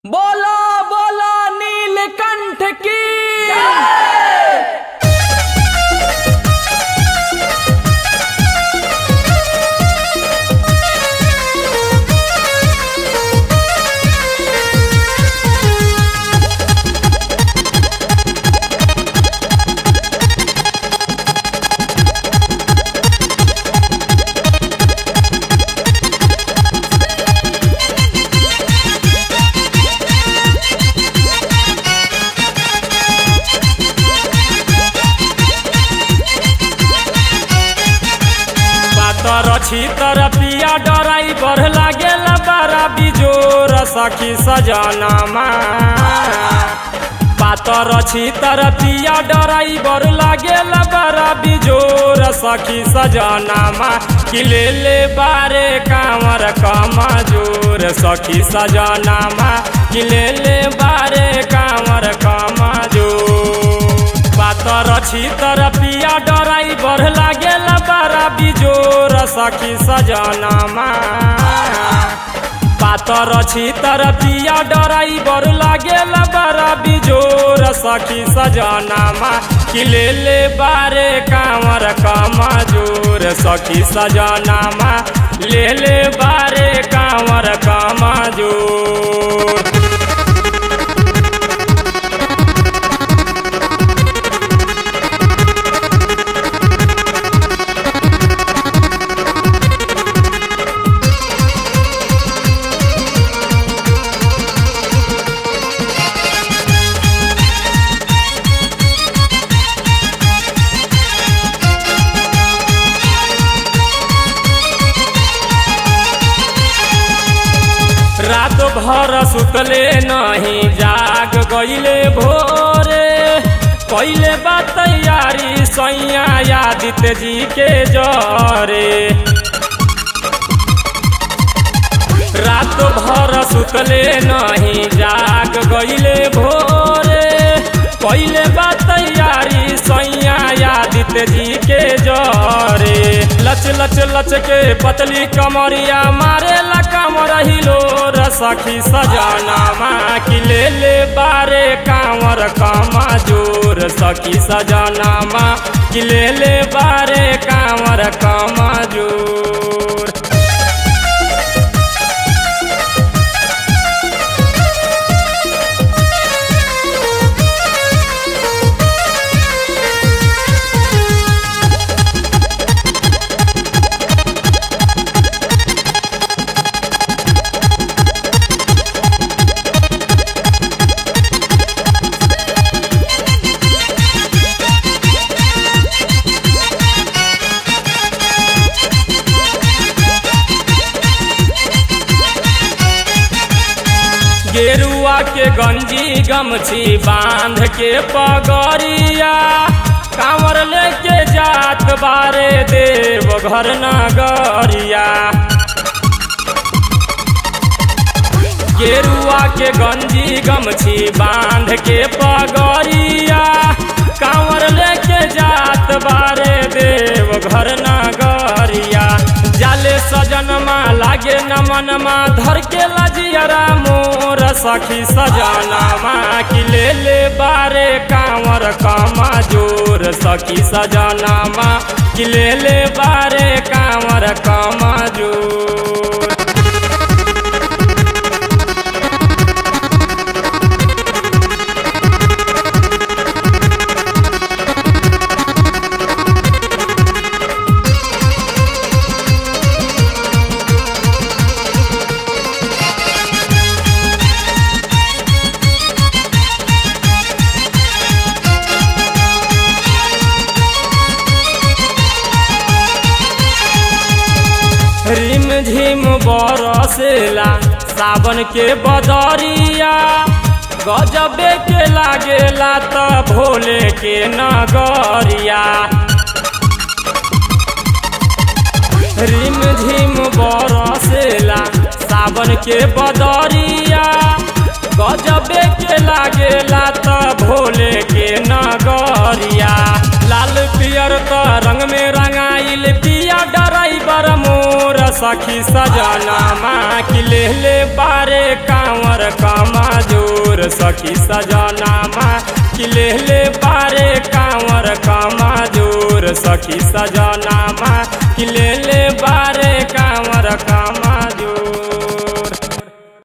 बोला बोला नीलकंठ की पातर छितर पिया डराई बढ़ लागेल बड़ा बिजोर सखी सजनमा पातर छितर पिया डराई बढ़ लागेल बड़ा बिजोर सखी सजनमा कि ले ले बारे कांवर कमा जोर सखी सजनमा कि ले ले बारे कांवर कमा जोर पातर छितर पिया डराई बढ़ लागेल बड़ा बिजोर सखी सजनमा पातर छितर पिया डराई बढ़ लागेल बड़ा बिजोर सखी सजनमा कि ले ले बारे कांवर कमा जोर सखी सजनमा ले ले बारे कांवर कमा जोर रात भर सुतले नहीं जाग गईले भोरे कैले बा तैयारी सैया आदित्य जी के जरे रात भर सुतले नहीं जाग गईले भोरे कैले बा तैयारी सैया आदित्य जी के जरे लच लच लच के पतली कमरिया मारे ला कमर हिलो सखी सजनामा कि ले ले बारे कांवर कामा जोर सखी सजनामा कि ले ले बारे कांवर कामा जोर गेरुआ के गंजी गमछी बांध के पगड़िया कांवर लेके जात बारे देव घर नगरिया गेरुआ के गंजी गमछी बांध के पगड़िया कांवर लेके जात बारे देव घर नगरिया जाले सजनमा लागे नमनमा धर के लजियरा मोर सखी सजनमा कि ले ले बारे कांवर कमा जोर सखी सजनमा कि ले ले बारे कांवर कमा जोर रिम झिम बरसेला सावन के बदरिया गजबे के लागेला त भोले के नगरिया रिम झिम बरसेला सावन के बदरिया गजबे के लागेला त भोले के नगरिया लाल पियर त रंग में रंगाइल पिया डराइबर मोर सखी सखी सजनामा कि ले ले बारे कांवर कमा जोर सखी सजनामा कि ले ले बारे कांवर कमा जोर सखी सजनामा कि ले ले बारे